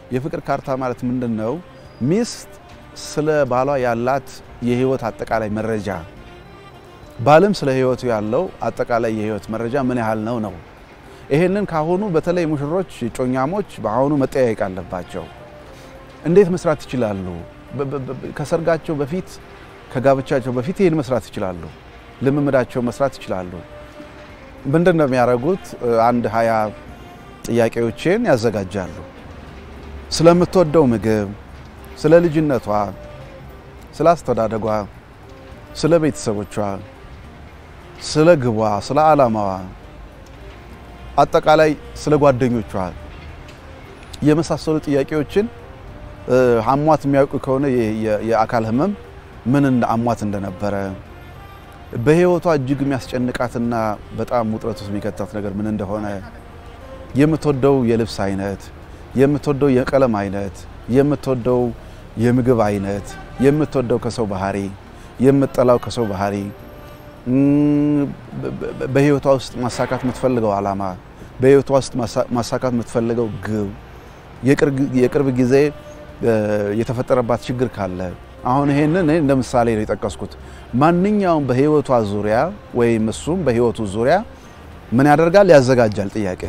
የፍቅር ካርታ ማለት ምንድን ነው? ሚስት ስለ ባሏ ያላት የህይወት አጠቃላይ መረጃ፣ ባልም ስለ ህይወቱ ያለው አጠቃላይ የህይወት መረጃ ምን ያህል ነው ነው። ይሄንን ካሁኑ በተለይ ሙሽሮች ጮኛሞች በአሁኑ መጠያየቅ አለባቸው። እንዴት መስራት ይችላሉ? ከሰርጋቸው በፊት ከጋብቻቸው በፊት ይህን መስራት ይችላሉ። ልምምዳቸው መስራት ይችላሉ። ምንድን ነው የሚያደርጉት? አንድ ሀያ ጥያቄዎችን ያዘጋጃሉ። ስለምትወደው ምግብ፣ ስለ ልጅነቷ፣ ስለ አስተዳደጓ፣ ስለ ቤተሰቦቿ፣ ስለ ግቧ፣ ስለ ዓላማዋ፣ አጠቃላይ ስለ ጓደኞቿ የመሳሰሉ ጥያቄዎችን አሟት የሚያውቁ ከሆነ የአካል ህመም ምን አሟት እንደነበረ በህይወቷ እጅግ የሚያስጨንቃትና በጣም ውጥረት ውስጥ የሚከታት ነገር ምን እንደሆነ የምትወደው የልብስ አይነት፣ የምትወደው የቀለም አይነት፣ የምትወደው የምግብ አይነት፣ የምትወደው ከሰው ባህሪ፣ የምትጠላው ከሰው ባህሪ፣ በህይወቷ ውስጥ ማሳካት የምትፈልገው ዓላማ፣ በህይወቷ ውስጥ ማሳካት የምትፈልገው ግብ፣ የቅርብ ጊዜ የተፈጠረባት ችግር ካለ አሁን ይሄንን እንደ ምሳሌ ነው የጠቀስኩት። ማንኛውም በህይወቷ ዙሪያ ወይም እሱም በህይወቱ ዙሪያ ምን ያደርጋል? ያዘጋጃል ጥያቄ።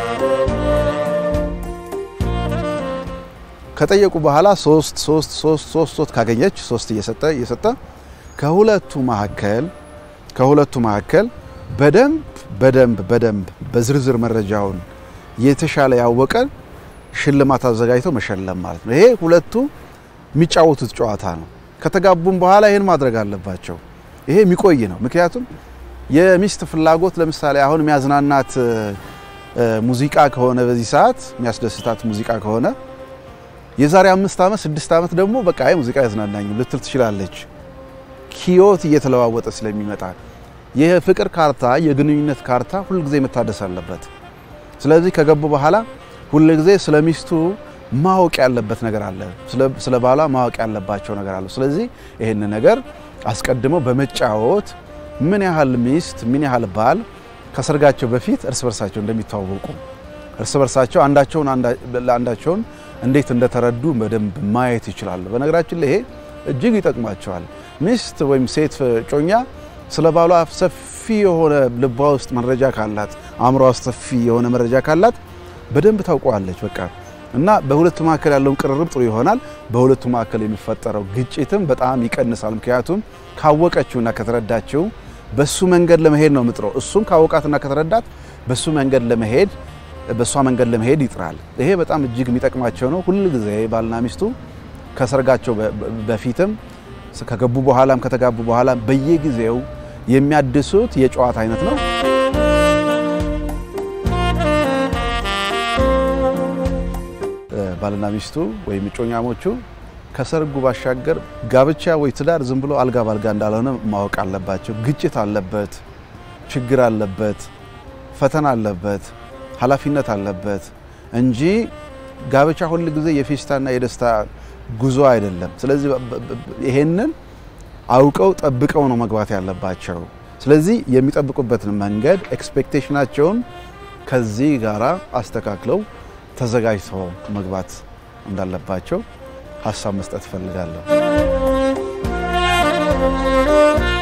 ከጠየቁ በኋላ ሶስት ሶስት ሶስት ሶስት ሶስት ካገኘች ሶስት እየሰጠ እየሰጠ ከሁለቱ መካከል ከሁለቱ መካከል በደንብ በደንብ በደንብ በዝርዝር መረጃውን የተሻለ ያወቀ ሽልማት አዘጋጅተው መሸለም ማለት ነው። ይሄ ሁለቱ የሚጫወቱት ጨዋታ ነው። ከተጋቡም በኋላ ይህን ማድረግ አለባቸው። ይሄ የሚቆይ ነው። ምክንያቱም የሚስት ፍላጎት ለምሳሌ አሁን የሚያዝናናት ሙዚቃ ከሆነ በዚህ ሰዓት የሚያስደስታት ሙዚቃ ከሆነ የዛሬ አምስት ዓመት ስድስት ዓመት ደግሞ በቃ ይህ ሙዚቃ ያዝናናኝ ልትል ትችላለች። ህይወት እየተለዋወጠ ስለሚመጣ የፍቅር ካርታ የግንኙነት ካርታ ሁልጊዜ መታደስ አለበት። ስለዚህ ከገቡ በኋላ ሁልጊዜ ስለ ሚስቱ ማወቅ ያለበት ነገር አለ። ስለ ባሏ ማወቅ ያለባቸው ነገር አለ። ስለዚህ ይህን ነገር አስቀድመው በመጫወት ምን ያህል ሚስት ምን ያህል ባል ከሰርጋቸው በፊት እርስ በርሳቸው እንደሚተዋወቁ እርስ በርሳቸው አንዳቸውን ለአንዳቸውን እንዴት እንደተረዱ በደንብ ማየት ይችላሉ። በነገራችን ላይ ይሄ እጅግ ይጠቅማቸዋል። ሚስት ወይም ሴት ጮኛ ስለ ባሏ ሰፊ የሆነ ልቧ ውስጥ መረጃ ካላት፣ አእምሯ ውስጥ ሰፊ የሆነ መረጃ ካላት በደንብ ታውቀዋለች። በቃ እና በሁለቱ መካከል ያለውን ቅርርብ ጥሩ ይሆናል። በሁለቱ መካከል የሚፈጠረው ግጭትም በጣም ይቀንሳል። ምክንያቱም ካወቀችውና ከተረዳችው በሱ መንገድ ለመሄድ ነው ምጥረው። እሱም ካወቃትና ከተረዳት በሱ መንገድ ለመሄድ በእሷ መንገድ ለመሄድ ይጥራል። ይሄ በጣም እጅግ የሚጠቅማቸው ነው። ሁል ጊዜ ባልና ሚስቱ ከሰርጋቸው በፊትም ከገቡ በኋላም ከተጋቡ በኋላ በየጊዜው የሚያድሱት የጨዋታ አይነት ነው። ባልና ሚስቱ ወይም እጮኛሞቹ ከሰርጉ ባሻገር ጋብቻ ወይ ትዳር ዝም ብሎ አልጋ ባልጋ እንዳልሆነ ማወቅ አለባቸው። ግጭት አለበት፣ ችግር አለበት፣ ፈተና አለበት፣ ኃላፊነት አለበት እንጂ ጋብቻ ሁል ጊዜ የፌስታና የደስታ ጉዞ አይደለም። ስለዚህ ይሄንን አውቀው ጠብቀው ነው መግባት ያለባቸው። ስለዚህ የሚጠብቁበትን መንገድ ኤክስፔክቴሽናቸውን ከዚህ ጋራ አስተካክለው ተዘጋጅተው መግባት እንዳለባቸው ሀሳብ መስጠት እፈልጋለሁ።